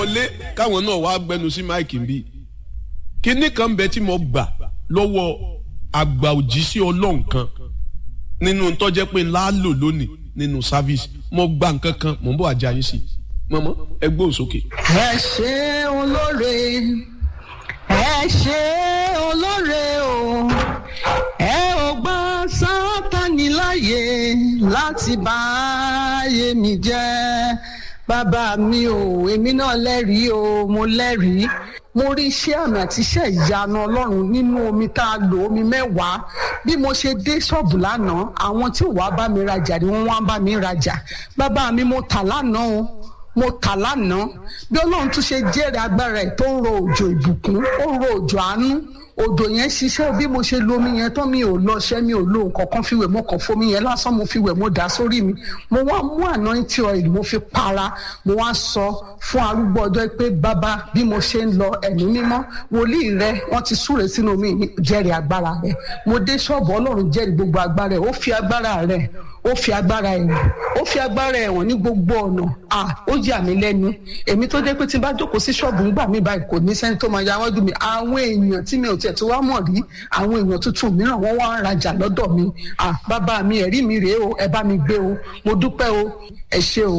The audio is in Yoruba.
wọlé káwọn náà wàá gbẹnu sí máìkì ń bí kinní kan bẹ tí mo gbà lọ́wọ́ àgbà òjíṣẹ́ ọlọ́run kan nínú tọ́jẹ́ pé ńlá lò lónìí nínú service mo gba nǹkan kan mò ń bọ̀ àjẹ́ ayé sí i mọ̀mọ́ ẹ gbóhùn sókè. ẹ ṣe olóore ẹ ṣe olóore o ẹ ò gbà sátani láàyè láti bá ayé mi jẹ́ bàbá mi o èmi náà lẹ́rìí o mo lẹ́rìí mo rí iṣẹ́ àmì àti iṣẹ́ ìyanu ọlọ́run nínú omi tá a lò omi mẹ́wàá bí mo ṣe dé ṣọ́ọ̀bù lánàá àwọn tí wàá bá mi rajà ni wọ́n wá bá mi rajà bàbá mi mo tà lánàá o mo tà lánàá bí ọlọ́run tún ṣe jẹ́rìí agbára ẹ̀ tó ń ro òjò ìbùkún ó ń ro òjò àánú odò yẹn ṣiṣẹ́ bí mo ṣe lo omi yẹn tán mi ò lọ ṣẹ́ mi ò lo nǹkan kan fi wẹ̀ mo kàn fomi yẹn lásán mo fi wẹ̀ mo dà sórí mi mo wá mú anointing oil mo fi para mo wá sọ fún arúgbó ọjọ́ pé bàbá bí mo ṣe ń lọ ẹ̀mí mímọ́ wòlíì rẹ wọ́n ti súre sínú omi yìí jẹ́rìí agbára rẹ mo dé ṣọ́ọ̀bù ọlọ́run jẹ́rìí gbogbo agbára rẹ ó fi agbára rẹ ó fi agbára ẹ̀wọ̀n ó fi agbára ẹ̀wọ̀n ní gbogbo ọ̀nà à ó yà mí lẹ́nu èmi tó jẹ́ pé tí n bá jókòó sí ṣọ́ọ̀bù ńgbà mí báyìí kò ní sẹ́ni tó máa ya wájú mi àwọn èèyàn tí mi ò tiẹ̀ tó wá mọ̀ rí àwọn èèyàn tuntun mìíràn wọ́n wá ń rajà lọ́dọ̀ mi à bàbá mi ẹ̀rí mi rèé o ẹ bá mi gbé o mo dúpẹ́ o ẹ ṣé o.